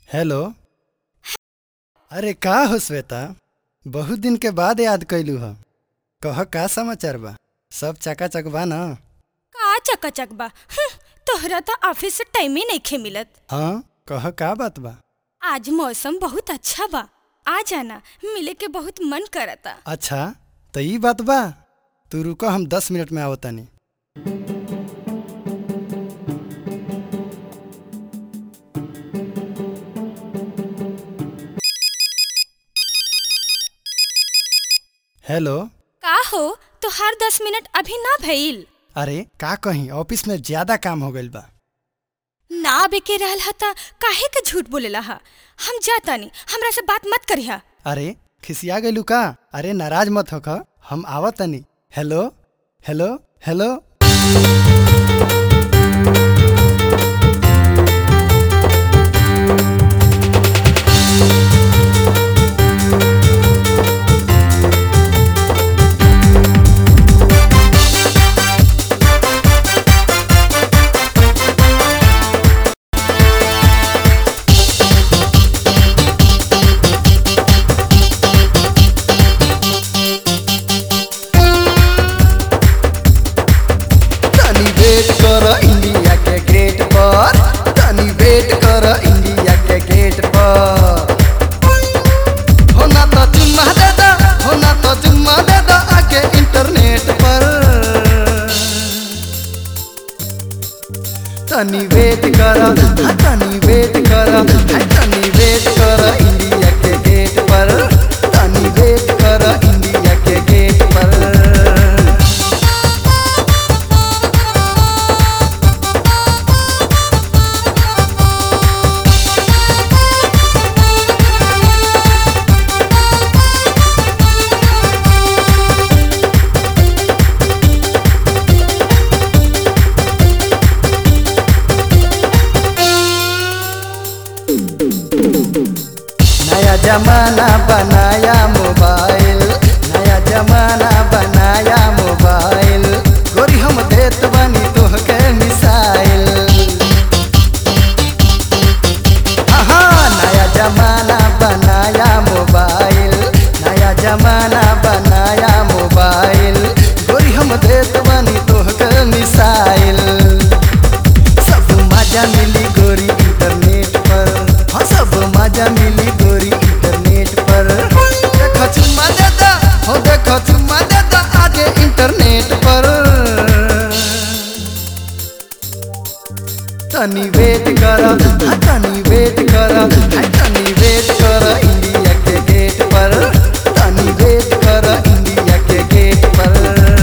hello अरे का हो श्वेता बहुत दिन के बाद याद कैलू ह कह का समाचार बा सब चकाचक बा न का चकाचक बा हं, तोहरा तो ऑफिस से टाइम ही नइखे मिलत हाँ कह का बात बा आज मौसम बहुत अच्छा बा आ जाना मिले के बहुत मन करता अच्छा तो ई बात बा तू रुको हम दस मिनट में आवतानी हेलो का हो तोहार दस मिनट अभी ना भइल अरे का कहीं ऑफिस में ज्यादा काम हो गइल बा ना आबे के रहल हा त काहे के झूठ बोलेला हा हम जातानी हमरा से बात मत करिहा अरे खिसिया गइलू का अरे नाराज मत होख हम आवतनी हेलो हेलो हेलो तनी वेट कर इंडिया के गेट पर तनी वेट कर इंडिया के गेट पर हो ना तो चुम्मा दे दो हो ना तो चुम्मा दे दो आके इंटरनेट पर तनी वेट कर हाँ तनी वेट कर हाँ तनी वेट कर इंडिया के गेट पर तनी वेट कर इंडिया के गेट पर नया जमाना बनाया मोबाइल नया जमाना बनाया मोबाइल गोरी हम देत बनी तोहके मिसाइल हाँ नया जमाना बनाया मोबाइल नया जमाना बनाया मोबाइल गोरी हम देत बनी तोहके मिसाइल सब मजा मिली गोरी इंटरनेट पर हाँ सब मजा मिली गोरी इंटरनेट पर देखो चुम्मा दे दो हो देखो चुम्मा दे दो आगे इंटरनेट पर तनी वेट कर हाँ तनी वेट कर हाँ तनी वेट कर इंडिया के गेट पर तनी वेट कर इंडिया के गेट पर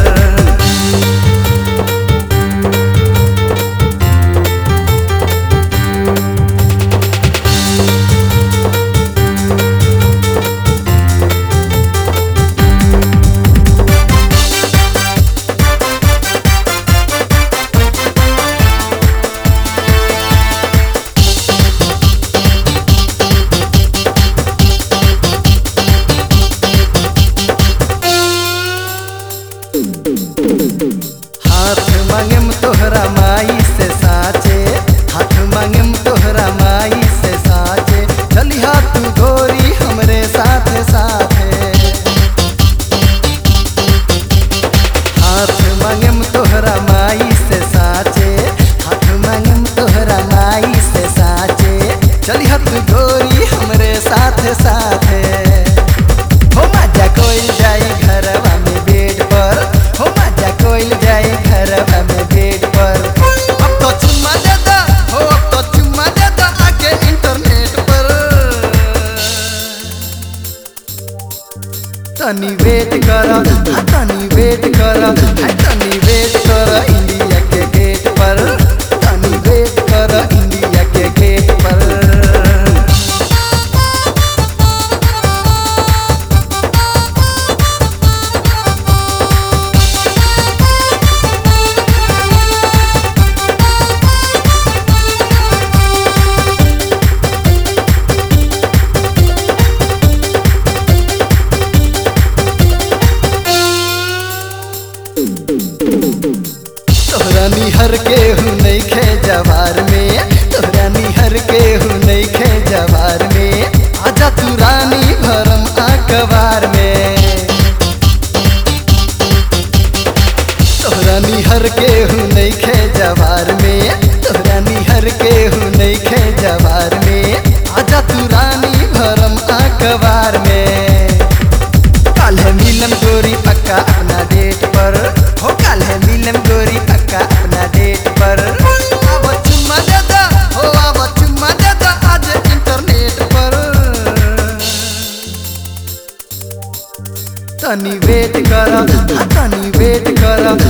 हाथ मांगेम तोहरा माई से साचे हाथ मांगेम तोहरा माई से साचे चली हाथ गोरी हमरे साथ साथे हाथ मांगेम तोहरा माई से साचे हाथ मांगेम तोहरा माई से साचे चली हाथ गोरी हमरे साथ साथे हो मजा कोइल जाई घरवा में बेड पर हो मजा कोइल जाई घरवा में बेड पर अब तो चुम्मा दे दो हो अब तो चुम्मा दे दो आके इंटरनेट पर तनी वेट कर हाँ तनी वेट कर हाँ तनी वेट कर इंडिया के गेट पर तनी वेट कर इंडिया के गेट पर तोहरा निहर के हूँ नहीं खे जवार में तोहरा निहर के हूँ नहीं खे जवार हूँ नहीं खे जवार में तोरा निहर के हूँ नहीं खे जवार में आजा तू रानी भरम अखबार में कल है मिलन गोरी पक्का अपना डेट पर हो कल है मिलन गोरी पक्का अपना डेट पर अब चुम्मा दे दो हो अब चुम्मा दे दो आज इंटरनेट पर तनी वेट कर हाँ, तनी वेट कर